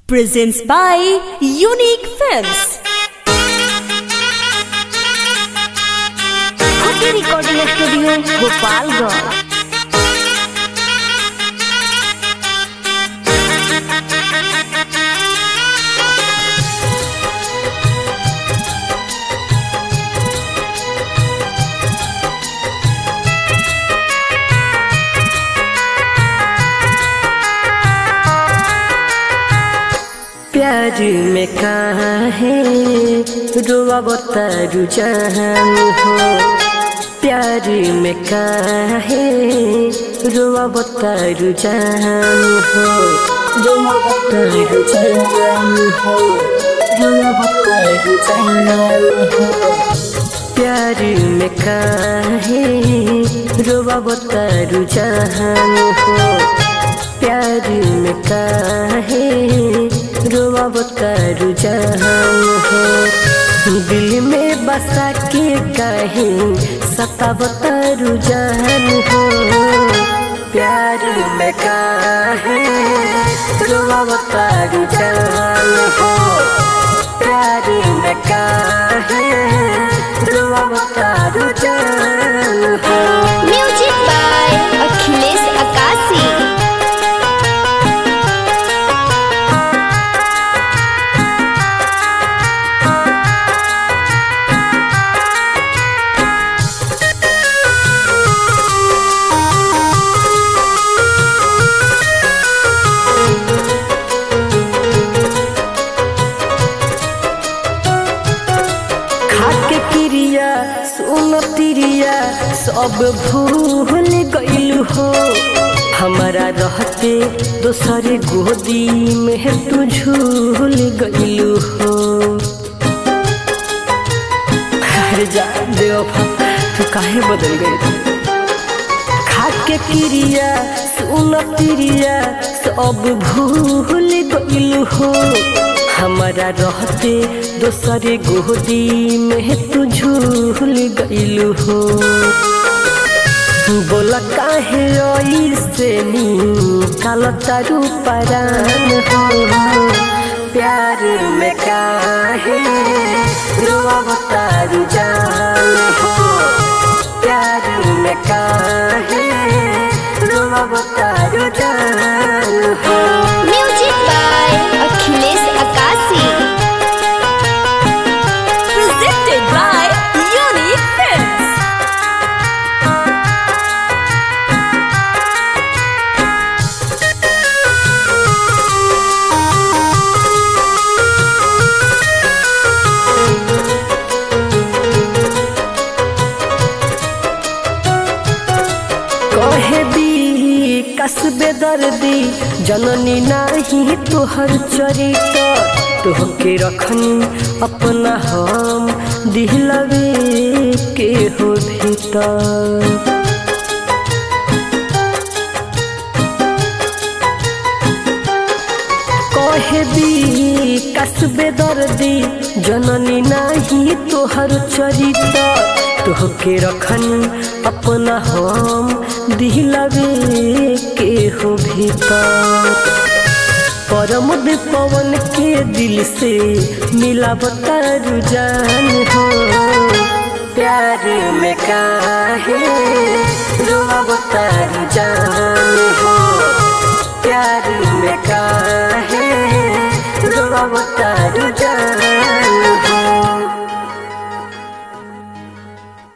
presents by Unique Films. Cookie Recording Studio, Gopalganj. प्यार में कहाँ है रुआ बतारू जान हो प्यार में कहाँ है रुआ बतारू जान हो रुआ बतारू जान हो रुआ बतारू जान हो प्यार में कहाँ है रुआ बतारू जान हो प्यार में काहे रोआ बतारू जहान हो दिल में बसा के काहे सता बतारू जहान हो प्यार में काहे रोआ बतारू जहान हो प्यार में काहे रोआ बतारू जहान हो Music by Akhilesh Akasi. खाके क्रिया सुन तिरिया सब भूल गइल हो हमारा रहते दोसर गोदी में तू झूल गइल हो अरे जा बेवफा तू काहे बदल गई खाके क्रिया सुन तिरिया सब भूल गइल हो हमारा रहते दोसरे गोदी में तू झूल गइल हो बोला काहे ऐसे नी काल तारू परान हो प्यार में काहे रोआ तारू जान हो प्यार में काहे रोआ तारू जान हो Music by Akhilesh Akasi. Presented by Unique Films. कहे भी कसबे दर्दी जननी नाही तोहर चरित्र तोहके रखनी अपना हम दिलवे के हो भीतर कहे भी कसबे दर्दी जननी नाही तोहर चरित्र तोहके रखनी अपना हम दिलवे के हो भीतर परमुद पवन के दिल से मिला बतारू जान हो प्यार में काहे रोआ बतारू जान हो प्यार में काहे रोआ बतारू